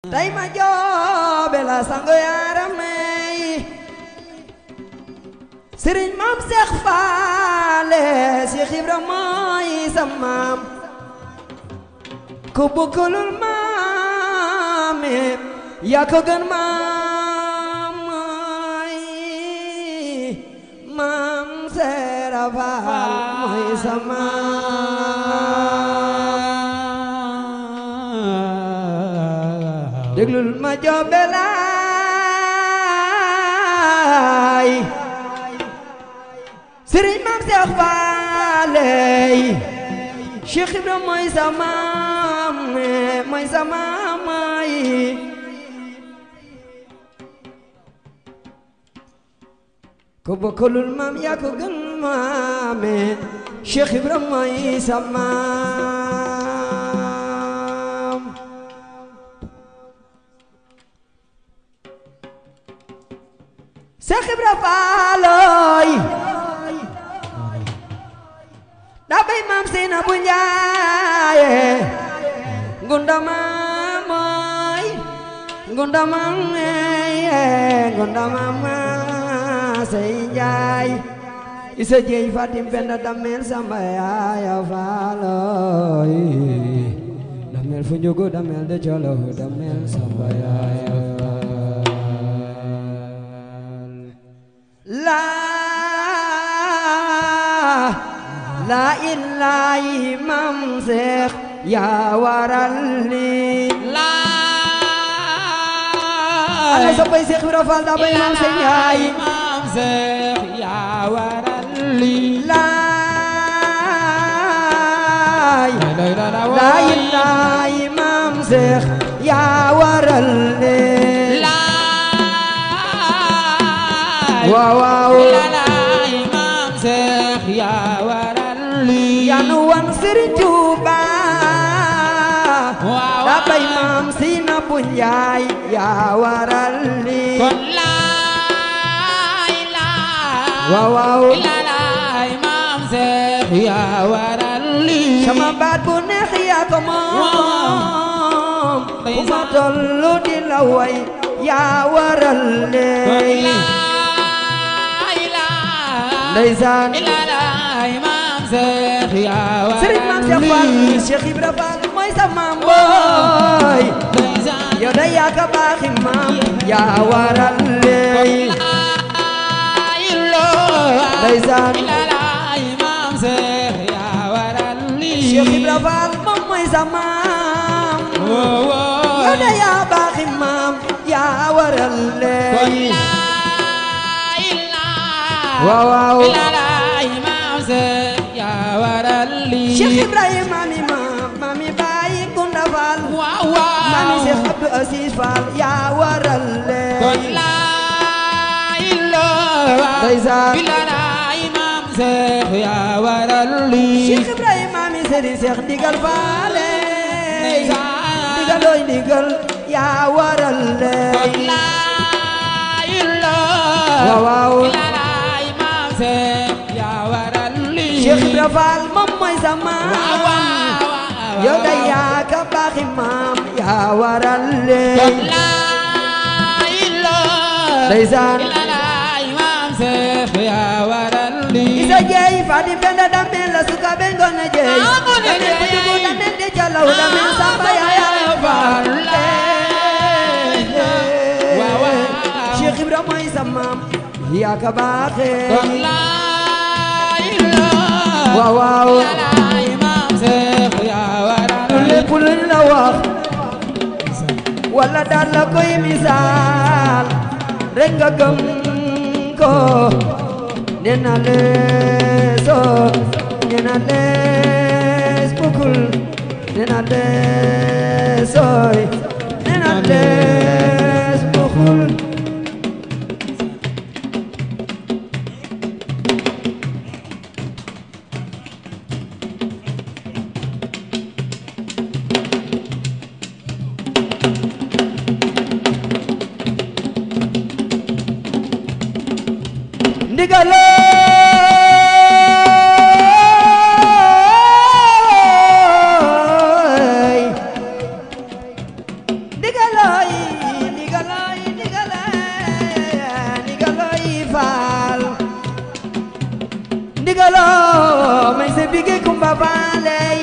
tey ma joobe la sango yaaramey sëriñ maam Seex Faale Seex Ibra mooy sa maam ku bukkulul maame yaa ko gën maam mooy maam Seera Faal mooy sa maam déglul ma joobe laay sëriñ maam Seex Faaley Cheikh Ibra mooy sa maam mooy sa maam yi ko bokkulul maam yaa ko gën maame Cheikh Ibra mooy sa maam Cheikh Ibra Faaloy daa bay maam Seyna bu Njaaye ngundama mooy ngundama ngeye ngundama ma sey Njaay isa jeey fatim penda damel samba yaaya faaloy damel fu njugu damel de colo damel samba yaaya faal la la ilahi mam Seex yaa waral li la ana soppay Seex Ibra Faal daa bay maam Sey Njaay maam Seex yaa waral lii laay lay la la la ilahi mam Seex yaa waral li laay waaw waaw laay maam Seex yaa waral lii yanu wan Sëriñ Tuuba waaw daa bay maam Seyna bu Njaay yaa waral li kon laay laay waaw waaw laay maam Seex yaa waral lii sama baat bu neex yaa ko moom bu ma tollu di la way yaa waral kon ley laay laay ndeysaan laay maam Seex yaa waral sëriñ maam Seex Faal lii Cheikh Ibra Faal mooy sa maam booy ndeysaan yow da yaa ka baaxi maam yaa waral ley ndeysaan laay maam Seex yaa waral lii Cheikh Ibra Faal moom mooy sa maam yow da yaa baaxi maam yaa waral ley waaw waaw laay maam Seex yaa waral lii Cheikh Ibrahima mi maam mami Baye Gunda Faal waaw waaw mami Cheikh Abdou Aziz Faal yaa waral kon leen laay loo ndeysaan laay maam Seex yaa waral lii Cheikh Ibrahima mi Serigne Cheikh ndigal faale Ndeysaan. ndigal looy ndigal yaa waral kon leen laay loo waaw waaw laay maam Seex yaa waral lii Cheikh Ibra Faal moom mooy sa waaw maam waaw yow da yaa ka baaxi maam yaa waral kon leen laay loo ndeysaan laay maam Seex yaa waral lii isa jeey fadi penda damel la suka be ngone jeey Ah, ngone damel jeey. kujugu damel de jalaw damel samba yaaya faal Waaw, waaw. Cheikh Ibra mooy sa maam yaa ka baaxee kon laay loo waaw waaw laay maam Seex yaa waral lu lépp luñ la wax wala daal la koy misaal rek nga gëm ko nee na leesoo nee na lees bukul nee na leesooy nee na lees bukul ndigalooy ndigalooy loo may sa bige kumba baaley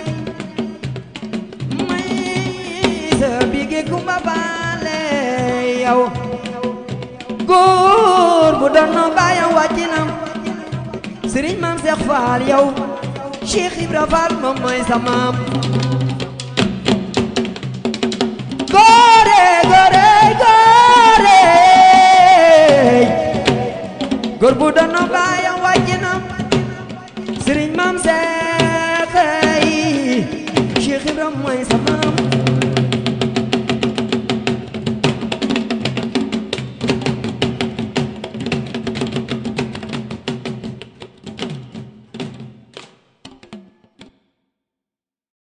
may sa bige kumba baaley yow góor bu doon noo baayam wàcc na sëriñ maam Seex Faal yow Cheikh Ibra Faal moom mooy sa maam góore góore góore góor bu doon noo baayam wàcc na sëriñ maam Seex yi Cheikh Ibra mooy sa maam